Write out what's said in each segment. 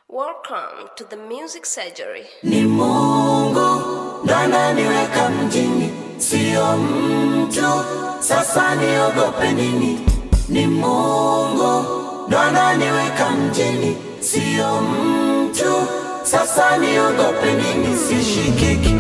Welcome to the Music Surgery. Ni Mungu ndo ananiweka mjini, sio mtu. Sasa niogope nini? Ni Mungu ndo ananiweka mjini, sio mtu. Sasa niogope nini? Sishikiki.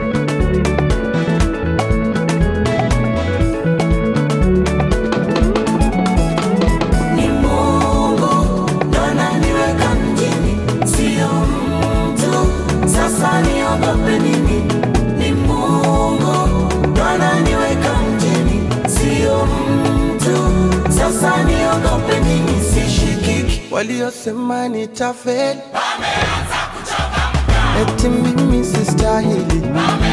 Ni Mungu ndo ananiweka mjini, sio mtu. Sasa niogope nini? Ni Mungu ndo ananiweka mjini, sio mtu. Sasa niogope nini? Sishikiki. waliosema nitafeli eti mimi sistahili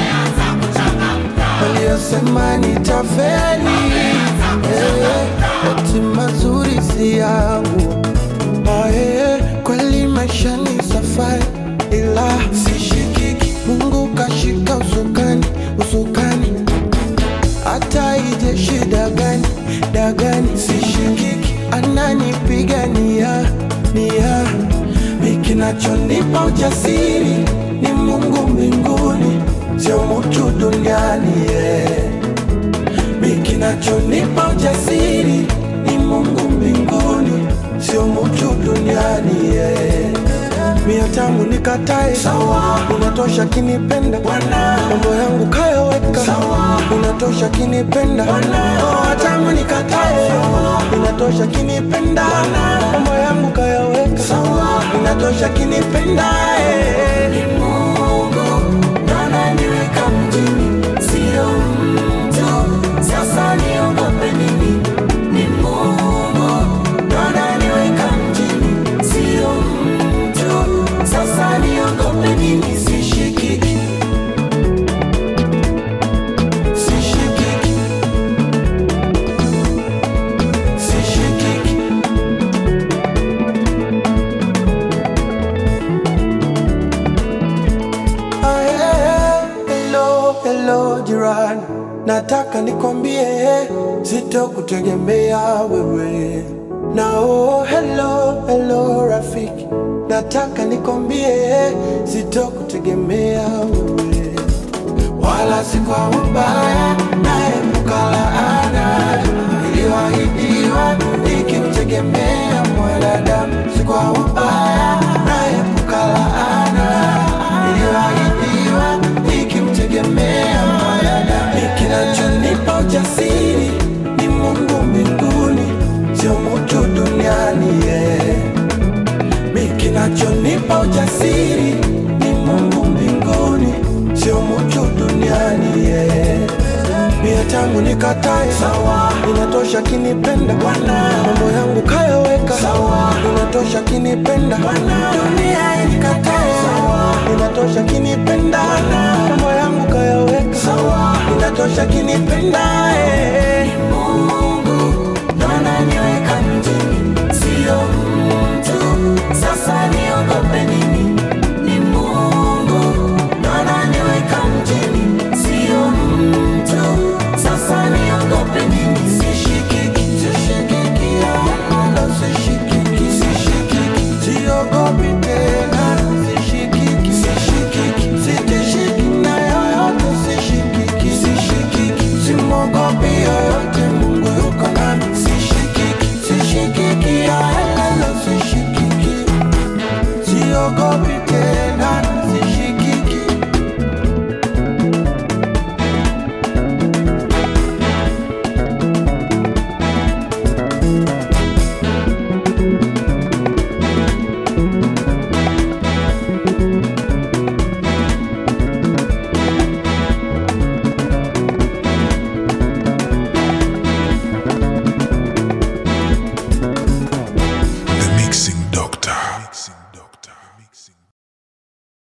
waliosema nitafeli eh, eti mazuri si yangu Ah, eh, kweli maisha ni safari ila sishikiki mungu kashika usukani usukani hata ije shida gani dagani sishikiki ananipigania nia mikinachonipa ujasiri ni mungu mbinguni sio mutu duniani yeah. mikinachonipa ujasiri ni mungu mbinguni sio mutu duniani yeah. mia tamu nikatae sawa unatosha kinipenda Bwana mambo yangu kayaweka sawa unatosha kinipenda oh, tamu nikatae unatosha kinipenda mambo yangu kayaweka sawa unatosha kinipenda eh. Ni Mungu ndo ananiweka mjini, sio mtu. Sasa niogope nini? Ni Mungu ndo ananiweka mjini, sio mtu. Sasa niogope nini? Sishikiki, sishikiki, sishikiki. Ah, eh, hello, hello jirani, nataka nikwambie sitokutegemea wewe. Na oh, hello, hello rafiki, nataka nikwambie sitokutegemea wewe, wala si kwa ubaya, naepuka laana iliyoahidiwa nikimtegemea mwanadamu, si kwa ubaya, naepuka laana iliyoahidiwa nikimtegemea mwanadamu. Kinachonipa ujasiri ni Mungu mbinguni, sio mtu duniani yeah. Mi kinachonipa ujasiri ni Mungu mbinguni, sio mtu duniani yeah. Mia tangu nikatae sawa, inatosha kinipenda Bwana, mambo yangu kayaweka sawa, inatosha kinipenda Bwana, dunia inikatae sawa, inatosha kinipenda Bwana, mambo yangu kayaweka sawa, inatosha kinipenda eh. Mungu ndo ananiweka mjini, sio mtu. Sasa niogope nini? Ni Mungu ndo ananiweka mjini, sio mtu. Sasa niogope nini? Sishikiki, Sishikiki, wala sishikiki, sishikiki. Siogopi tena, sishikiki, sishikiki. Sitishiki na yoyote, sishikiki, sishikiki. Simwogopi yoyote, Mungu yuko nami, sishikiki, sishikiki, wala sishikiki. Siogopi